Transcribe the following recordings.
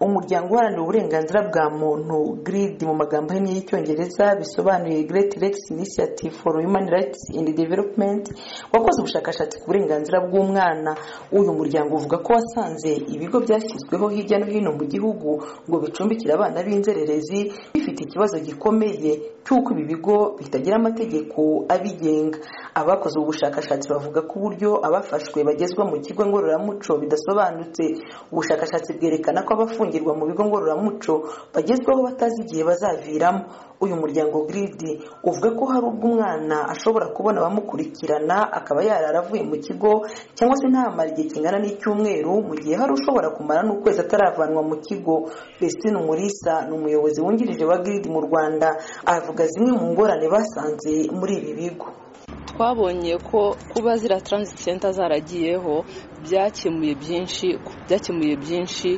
umuryango uharanira uburenganzira bwa muntu giridi mu magambo ahinnye y'icyongereza bisobanuye gireti regisi inisiyative foru yumani rayitsi indi developumenti wakoze ubushakashatsi ku burenganzira bw'umwana uyu muryango uvuga ko wasanze ibigo byashyizweho hirya no hino mu gihugu ngo bicumbikire abana b'inzererezi bifite ikibazo gikomeye cy'uko ibi bigo bitagira amategeko abigenga abakoze ubu bushakashatsi bavuga ko uburyo abafashwe bagezwa mu kigo ngororamuco bidasobanutse ubushakashatsi bwerekana ko abafungirwa mu bigo ngororamuco bagezwaho batazi igihe bazaviramo uyu muryango giridi uvuga ko hari ubwo umwana ashobora kubona abamukurikirana akaba yarara avuye mu kigo cyangwa se ntamara igihe kingana n'icyumweru mu gihe hari ushobora kumara n'ukwezi ataravanwa mu kigo besitine umurisa ni umuyobozi wungirije wa giridi mu rwanda avuga zimwe mu ngorane basanze muri ibi bigo twabonye ko kuba ziriya taransiti senta zaragiyeho byakemuye byinshi byakemuye byinshi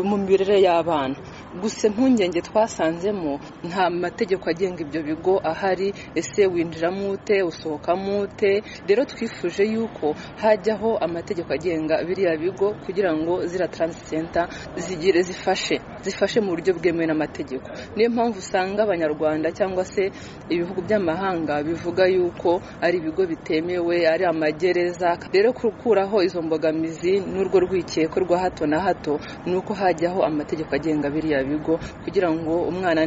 mu mirire y'abana gusa impungenge twasanzemo nta mategeko agenga ibyo bigo ahari ese winjiramo ute usohokamo ute rero twifuje yuko hajyaho amategeko agenga biriya bigo kugira ngo ziriya taransiti senta zigire zifashe zifashe mu buryo bwemewe n'amategeko niyo mpamvu usanga abanyarwanda cyangwa se ibihugu by'amahanga bivuga yuko ari ibigo bitemewe ari amagereza rero gukuraho izo mbogamizi n'urwo rwikeko rwa hato na hato ni uko hajyaho amategeko agenga biriya bigo kugira ngo umwana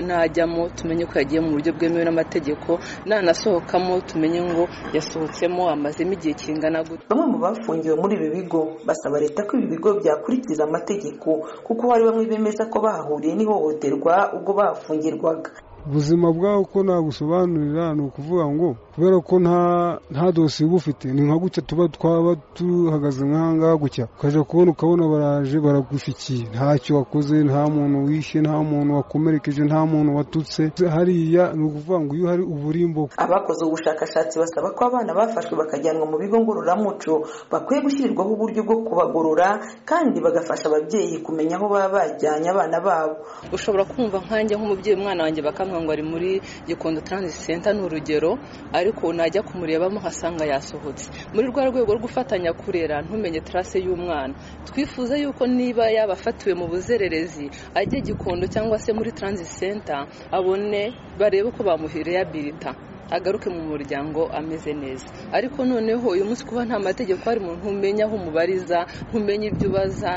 najyamo tumenye ko yagiye mu buryo bwemewe n'amategeko nanasohokamo tumenye ngo yasohotsemo amazemo igihe kingana gute bamwe mu bafungiwe muri ibi bigo basaba leta ko ibi bigo byakurikiza amategeko kuko hari bamwe bemeza ko bahahuriye n'ihohoterwa ubwo bahafungirwaga ubuzima bwawe uko nagusobanurira ni ukuvuga ngo kubera ko nta dosiye uba ufite ni nka gutya tuba twaba duhagaze nk'ahangaha gutya ukajya kubona ukabona baraje baragushyikiye ntacyo wakoze nta muntu wishe nta muntu wakomerekeje nta muntu watutse hariya ni ukuvuga ngo iyo hari uburimbo abakoze ubushakashatsi basaba ko abana bafashwe bakajyanwa mu bigo ngororamuco bakwiye gushyirirwaho uburyo bwo kubagorora kandi bagafasha ababyeyi kumenya aho baba bajyanye abana babo ushobora kumva nkanjye nk'umubyeyi umwana wanjye bakamuha ngo ari muri gikondo taranziti senta ni urugero ariko najya kumurebamo nkasanga yasohotse muri rwa rwego rwo gufatanya kurera ntumenye tarase y'umwana twifuza yuko niba yaba afatiwe mu buzererezi ajye gikondo cyangwa se muri taranziti senta abone barebe ko bamuhereyabilita agaruke mu muryango ameze neza ariko noneho uyu munsi kuba nta mategeko ari umuntu umenya aho umubariza ntumenya ibyo ubaza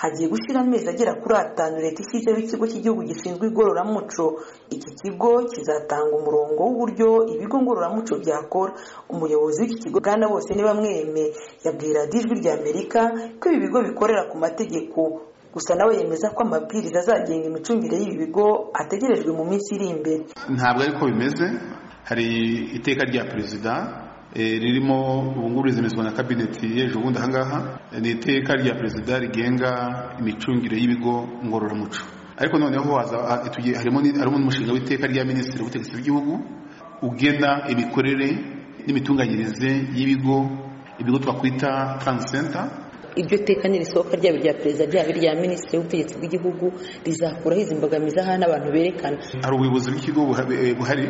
hagiye gushyira amezi agera kuri atanu leta ishyizeho ikigo cy'igihugu gishinzwe igororamuco iki kigo kizatanga umurongo w'uburyo ibigo ngororamuco byakora umuyobozi w'iki kigo bwana bose ni bamweme yabwira ijwi rya amerika ko ibi bigo bikorera ku mategeko gusa nawe yemeza ko amabwiriza azagenga imicungire y'ibi bigo ategerejwe mu minsi iri imbere ntabwo ariko bimeze hari iteka rya perezida ririmo ubungubu rizemezwa na kabineti y'ejo bundi ahangaha ni iteka rya perezida rigenga imicungire y'ibigo ngororamuco ariko noneho harimo n'umushinga w'iteka rya minisitiri w'ubutegetsi bw'igihugu ugena imikorere n'imitunganyirize y'ibigo ibigo twakwita taransi senta ibyo teka nirisohoka ryaba irya perezida ryaba irya minisitiri w'ubutegetsi bw'igihugu rizakuraho izi mbogamizi aha n'abantu berekana hari ubuyobozi bw'ikigo buhari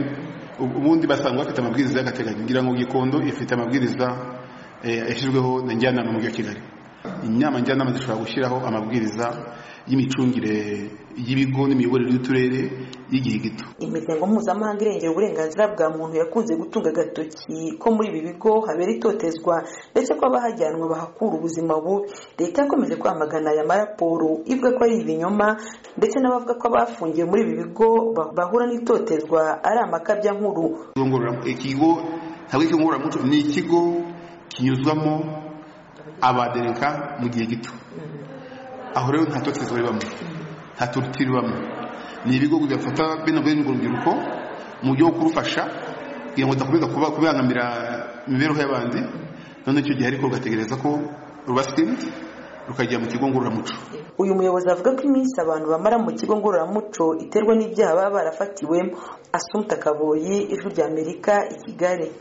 ubundi basanga bafite amabwiriza y'agateganyo ngira ngo gikondo ifite amabwiriza yashyizweho na njyanama mujyi wa kigali inama njyanama zishobora gushyiraho amabwiriza y'imicungire y'ibigo n'imiyoborere y'uturere y'igihe gito imiryango mpuzamahanga irengera uburenganzira bwa muntu yakunze gutunga agatoki ko muri ibi bigo habera itotezwa ndetse ko abahajyanwa bahakura ubuzima bubi leta yakomeje kwamagana aya maraporo ivuga ko ari ibinyoma ndetse n'abavuga ko abafungiwe muri ibi bigo bahura n'itotezwa ari amakabya nkuru ikigo ntabwo ikigo ngororamuco ni ikigo kinyuzwamo abadereka mu gihe gito aho rero nta totezwa ribamo nta torutire ibamo ni ibigo bigafata bino bene urubyiruko mu buryo bwo kurufasha kugira ngo rudakomeza kubangamira imibereho y'abandi none icyo gihe ariko rugategereza ko rubasinze rukajya mu kigo ngororamuco uyu muyobozi avuga ko iminsi abantu bamara mu kigo ngororamuco iterwa n'ibyaha baba barafatiwemo asumta kaboyi ijwi ry'amerika i kigali